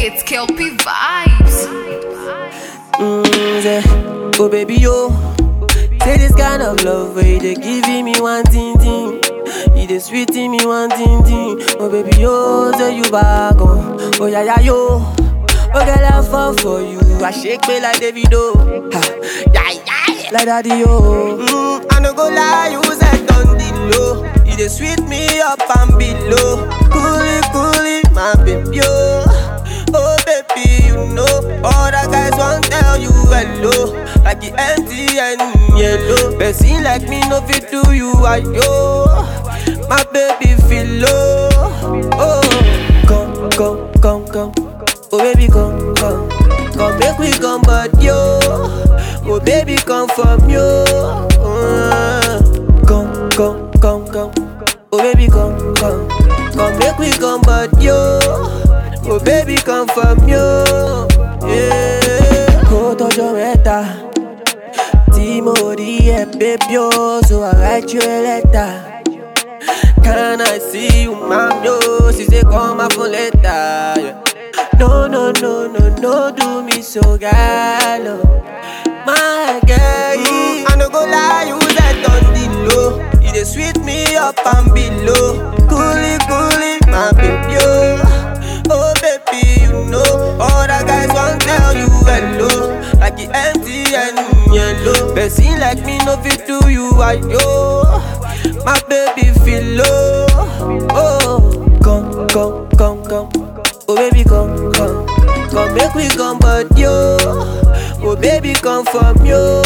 It's Kelpie Vibes. Mm, say, oh baby yo, say this kind of love where you dey giving me one thing thing, you dey sweeting me one thing thing. Oh baby yo, say you back on, oh yeah yeah yo, oh girl I fall for you, I shake me like Davido, ha, yeah yeah, like daddy yo. Mm, I no go lie, you said on the low, you dey sweet me up and below, coolie coolie, my baby yo. Oh baby, you know all the guys want tell you hello, like the MTN yellow. Person like me no fit do you ayo. My baby feel low. Oh, come come come come. Oh baby come come come make we come but yo. Oh baby come from yo. Uh, come come come come. Oh baby come come come make we come but yo. Oh baby come from you yeah. Kó tọjọ́ mẹ́ta tí mo rí ẹ baby o so I write you a letter. Can I see you ma'am yo she say call my phone later. Yeah. No no no no no do me so gallo. My girl, I no go lie you that on the low. You dey sweet me up and below. Coolie coolie my baby oh. Oh baby, you know all the guys want tell you hello, like the MTN yellow. Person like me no fit do you ayo. My baby feel low. Oh, come come come come. Oh baby come come come make we come but yo. Oh baby come from yo.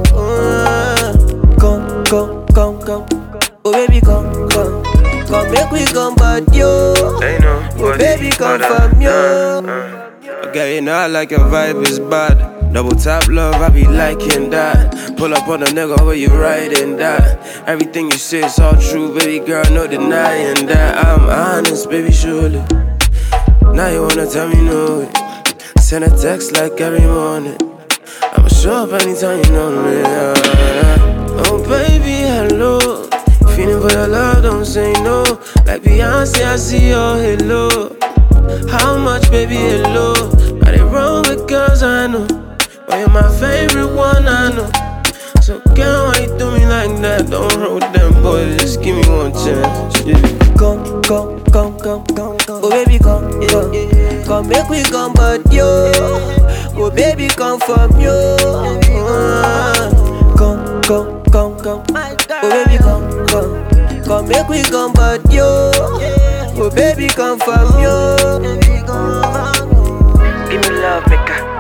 Uh, come come come come. Oh baby come come come make we come but yo. They know Oh what baby it- come what from I- you. uh, uh. Okay, you know I like your vibe is bad. Double tap love, I be liking that. Pull up on a nigga where you riding that. Everything you say is all true, baby girl, no denying that. I'm honest, baby, surely. Now you wanna tell me no. Send a text like every morning. I'ma show up anytime you know me. yeah, yeah. Oh baby, hello. Feeling for your love, don't say no. Like Beyonce, I see your halo. How much, baby, hello? Are they wrong with girls I know? But you're my favorite one, I know. So girl, why you do me like that? Don't roll with them boys, just give me one chance. Yeah. Come, come, come, come, come, come. Oh baby come, come, come make we come but yo. Oh baby come from you. Uh, come, come, come, come. Oh baby come, come, come make we come but yo. Oh baby come from you. Give me love, make I